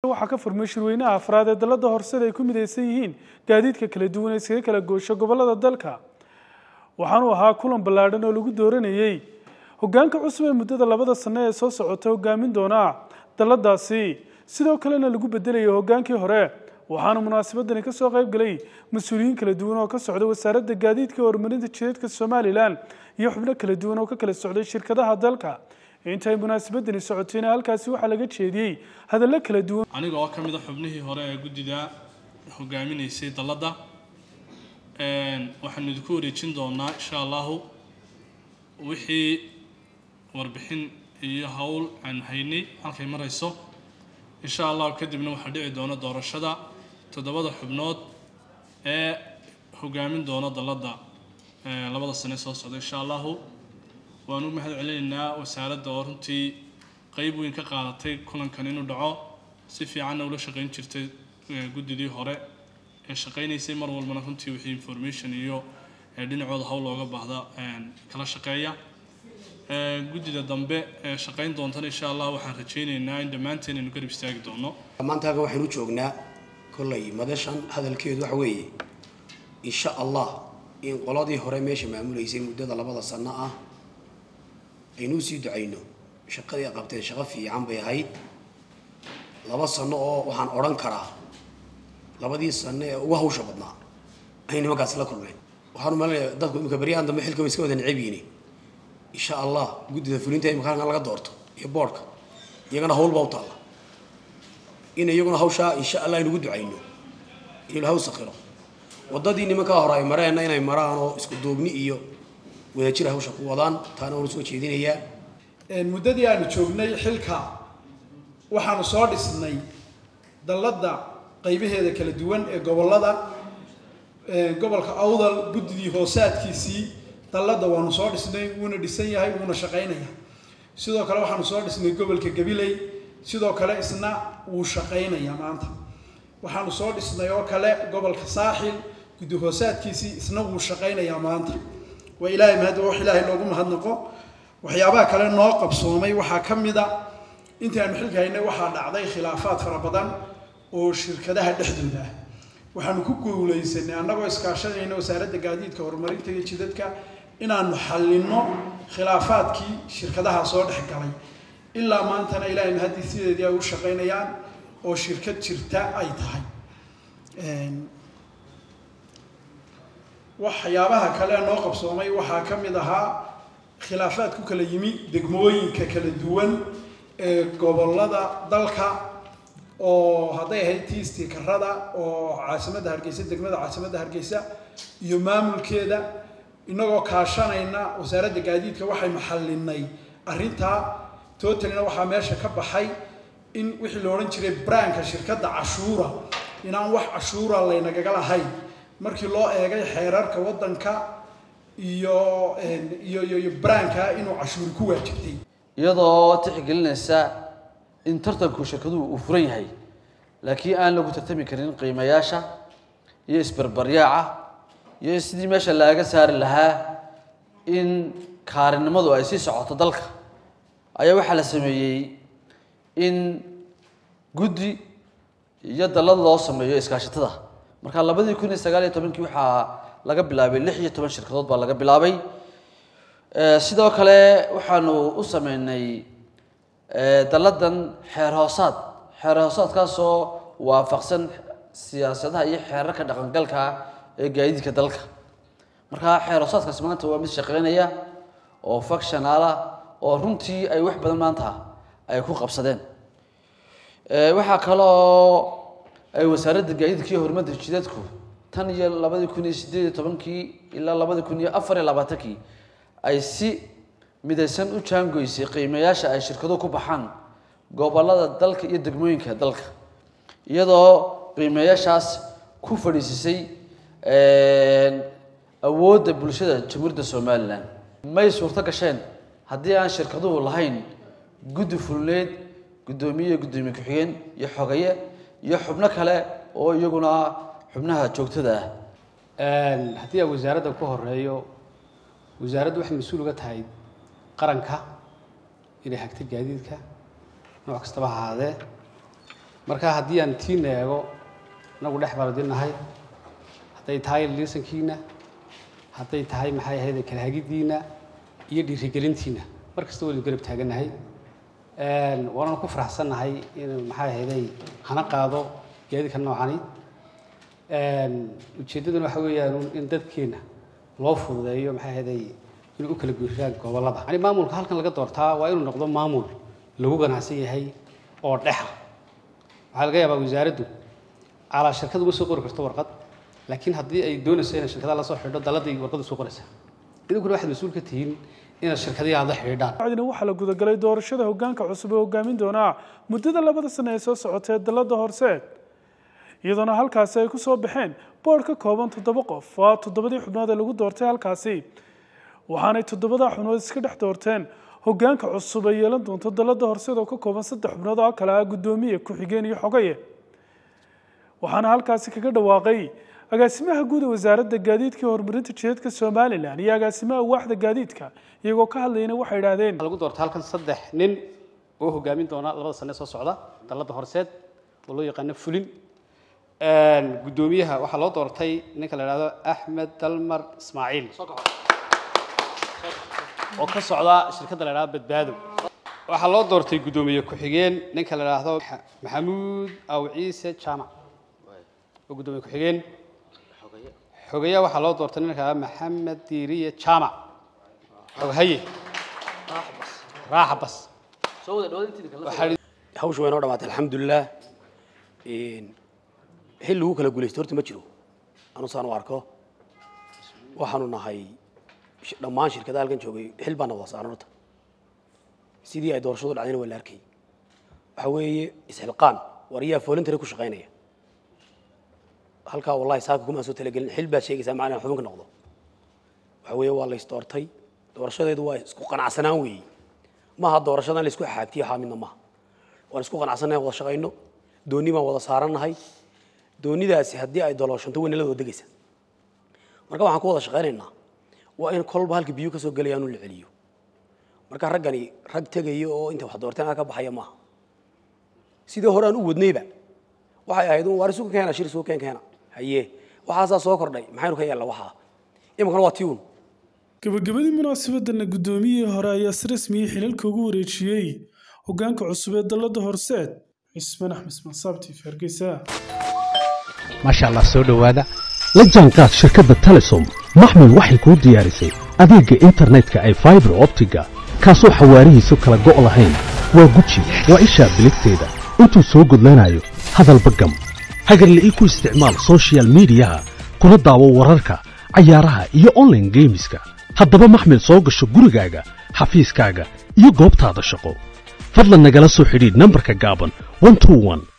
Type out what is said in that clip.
waxaa ka furmay shirweynaha afraad ee dalada horseda ay ku midaysan yihiin gaadiidka kala duwan ee iskaga kala goosho gobolada dalka waxaanuu ahaa kulan ballaadhan oo lagu dooranayey hogaanka cusub ee muddada labada sano ee soo socota hogaamin doona daladaasi sidoo kalena lagu bedelayay hogaankii hore waxaana munaasabadani kasoo qayb galay mas-uuliyiin kala duwan oo ka socda wasaaradda gaadiidka horumarinta jidadka somalilan iyo xubno kala duwan oo ka kala socday shirkadaha dalka intay munaasabadani socotayna halkaasi waxaa laga jeediyey hadallo kala duwan aniga oo ka mid a xubnihii hore ee guddida hogaaminaysay dalladda waxaanu idinku wareejin doonaa insha allahu wixii warbixin iyo howl aan haynay halkay marayso insha allahu kadibna waxaa dhici doona doorashada toddobada xubnood ee hogaamin doona dalladda labada sane soo socda insha allahu waan u mahad celinaynaa wasaaradda oo runtii qeyb weyn ka qaadatay kulankan inuu dhaco si fiicanna ula shaqayn jirtay guddidii hore ee shaqaynaysay mar walbana runtii wixii information iyo dhinacooda hawl looga baahda kala shaqeeya guddida dambe ee shaqayn doontana insha allah waxaan rajaynaynaa in dhammaanteen aynu garab istaagi doono maanta halkan waxaynu joognaa kollay madashan hadalkeedu waxa weeye insha allah in qoladii hore meesha maamulaysay muddada labada sano ah aynuu sii ducayno shaqadii ay qabteen shaqo fiican bay ahayd laba sano oo waxaan odhan karaa labadii sano ee ugu hawsha badnaa ayay nimankaasi la kulmeen waxaan umaleynaya dadku imika beryahan dambe xilka way iska wada necab yihiin insha allah guddida fulinta imika halkan laga doorto iyo boodhka iyagana hawl baa u taalla in iyaguna hawshaa insha allah aynugu ducayno in ilahaw sakhiro waddadii nimankaa hore ay mareenna inay maraan oo isku duubni iyo wadajir hawsha ku wadaan taana waanu soo jeedinayaa muddadii aanu joognay xilka waxaanu soo dhisnay dalladda qaybaheeda kala duwan ee gobollada gobolka awdal guddidii hoosaadkiisii dalladda waanu soo dhisnay wuuna dhisan yahay wuuna shaqaynaya sidoo kale waxaanu soo dhisnay gobolka gabiley sidoo kale isna wuu shaqaynaya maanta waxaanu soo dhisnay oo kale gobolka saaxil guddi hoosaadkiisii isna wuu shaqaynayaa maanta waa ilaahay mahad wax ilaahay loogu mahadnaqo waxyaabaha kale noo qabsoomay waxaa ka mid a intii aanu xilka haynay waxaa dhacday khilaafaad fara badan oo shirkadaha dhexdooda ah waxaanu ku guulaysanay annagoo iskaashanayna wasaaradda gaadiidka horumarinta iyo jidadka inaanu xallinno khilaafaadkii shirkadaha soo dhex galay ilaa maantana ilaahay mahadii sideedii ay u shaqaynayaan oo shirkad jirta ay tahay waxyaabaha kale noo qabsoomay waxaa ka mid ahaa khilaafaad ku kala yimi degmooyinka kala duwan ee gobollada dalka oo hadday ahayd tii istiikarada oo caasimadda hargeysa degmada caasimadda hargeysa iyo maamulkeeda inagoo kaashanayna wasaaradda gaadiidka waxaynu xallinay arrintaa totalina waxaa meesha ka baxay in wixii la odhan jiray braanka shirkadda cashuura inaan wax cashuura laynagaga lahayn markii loo eegay xeerarka waddanka iyo iyo iyo braanka inuu cashuuri ku waajibtay iyadoo tixgelinaysa in tartanku shirkaduhu uu furan yahay laakiin aan lagu tartami karin qiimayaasha iyo isbarbaryaaca iyo in sidii meesha laaga saari lahaa in kaarinimadu ay sii socoto dalka ayaa waxaa la sameeyey in guddi iyo dallad loo sameeyo iskaashatada marka labadii kun iyo sagaal iyo tobankii waxaa laga bilaabay lix iyo toban shirkadood baa laga bilaabay sidoo kale waxaanu u sameynay dalladan xeer hoosaad xeer hoosaadkaasoo waafaqsan siyaasadaha iyo xeerarka dhaqangalka ee gaadiidka dalka marka xeer hoosaadkaasi maanta waa mid shaqeynaya oo factionala oo runtii ay wax badan maanta ay ku qabsadeen waxaa kaloo ay wasaaradda gaadiidka iyo horumarka jidadku tan iyo labadii kun iyo sideed iyo tobankii ilaa labadii kun iyo afar iyo labaatankii ay si midaysan u jaangoysay qiimayaasha ay shirkaduhu ku baxaan gobolada dalka iyo degmooyinka dalka iyadoo qiimayaashaas ku fadhiisisay awoodda bulshada jamhuuriyadda somalilan may suurto gasheen haddii aan shirkaduhu lahayn guddi fulneed guddoomiye guddoomiye ku-xigeen iyo xogaye iyo xubno kale oo iyaguna xubnaha joogtada ah haddii aan wasaaradda ku horeeyo wasaaraddu waxay mas-uul uga tahay qaranka inay hagta gaadiidka nooc kastaba ha ahaadee marka haddii aan tiina eego inagu dhex baradinahay hadday tahay liisankiina hadday tahay maxay ahayd kala hagiddiina iyo dhiirigelintiina mar kasta waynu garab taagannahay waananu ku faraxsannahay in maxay ahayday hana qaado gaadiidka noocani ujeeddaduna waxa weeyaan in dadkeena loo fududeeyo maxay ahayday inay u kala guuraan gobollada yani maamulka halkan laga doortaa waa inuu noqdo maamul lagu ganacsan yahay oo dhexa waxaa laga yaabaa wasaaraddu calaa shirkad uma soo qori karto warqad laakiin haddii ay doonayso inay shirkadaha la soo xidho daladii warqadda soo qoraysaa idinkuna waxaad mas-uul ka tihiin inaad shirkadihi aad la xidhiidhaan bacdina waxaa la gudagalay doorashada hoggaanka cusub ee hogaamin doonaa muddada labada sano ee soo socotee dalladda horseed iyadoona halkaasi ay ku soo baxeen boodh ka kooban toddoba qof waa toddobadii xubnood ee lagu doortay halkaasi waxaanay toddobadaa xubnood iska dhex doorteen hoggaanka cusub ay yeelan doonto dalladda horseed oo ka kooban saddex xubnood oo kale ah guddoomiye ku-xigeen iyo xogaye waxaana halkaasi kaga dhawaaqay agaasimaha guud ee wasaaradda gaadiidka iyo horumarinta jidadka somalilan iyo agaasimaha waaxda gaadiidka iyagoo ka hadlayna waxay idhaahdeen waxaa lagu doortay halkan saddex nin oo hogaamin doona labada sane soo socda dalladda horseed oo loo yaqaano fulin guddoomiyaha waxaa loo doortay ninka la idhahdo axmed dalmar ismaaciil oo ka socda shirkadda la idhahdo badbaado waxaa loo doortay guddoomiye ku-xigeen ninka la idhaahdo maxamuud aw ciise jaamac oo guddoomiye ku-xigeen xogeya waxaa loo doortay ninka la idhahdo maxamed diiriye jaamac xoghaye raaxa bas waxaa hawsha way noo dhamaatay alxamdulilah xil lagu kala guulaysto horta ma jiro anusaan u arko waxaanu nahay sh- dhammaan shirkadaha halkan joogay xil baana wada saaran horta sidii ay doorashadu dhacdayna waa la arkay waxa weeye isxilqaan war yaa voluntary ku shaqaynaya halkaa wallahi saaka kuma soo talagelin xil baad sheegaysaa macna inaan xubin ka noqdo waxa weeye waa la isdoortay doorashadeedu waa isku qanacsanaan weeye maaha doorashadan la isku xaagtiyo xaamidna maaha waan isku qanacsannahay wada shaqayno doonni baan wada saarannahay doonidaasi haddii ay dolooshanto way nala wada degaysa marka waxaan ku wada shaqaynaynaa waa in kolba halka biyo ka soo gelayaanu la celiyo marka raggani rag tegaya oo inta wax doorteen ka baxaya maaha sidii hore aan u wadnayba waxay ahayd un waar isugu keena shir isugu keen keena haye waxaasaa soo kordhay maxaynu ka yeella waxaa iminkana waa tiun gabagabadii munaasabadana guddoomiyihii hore ayaa si rasmiyey xilalka ugu wareejiyey hoggaanka cusub ee dalladda horseed cismaan axmed ismaansaabti hargeysa maasha allah soo dhowaada la jaanqaad shirkadda telesom maxmil waxay kuu diyaarisay adeegga internetka ay faibar optiga kaasoo xawaarihiisu kala go' lahayn waa guji waa ishaa biligteeda intuu soo gudlanayo hadalba gam hagarle ii ku isticmaal soshiyal miidiyaha kuna daawo wararka cayaaraha iyo online geemiska haddaba maxmil soo gasho gurigaaga xafiiskaaga iyo goobtaada shaqo fadlan nagala soo xidhiidh nambarka gaaban 121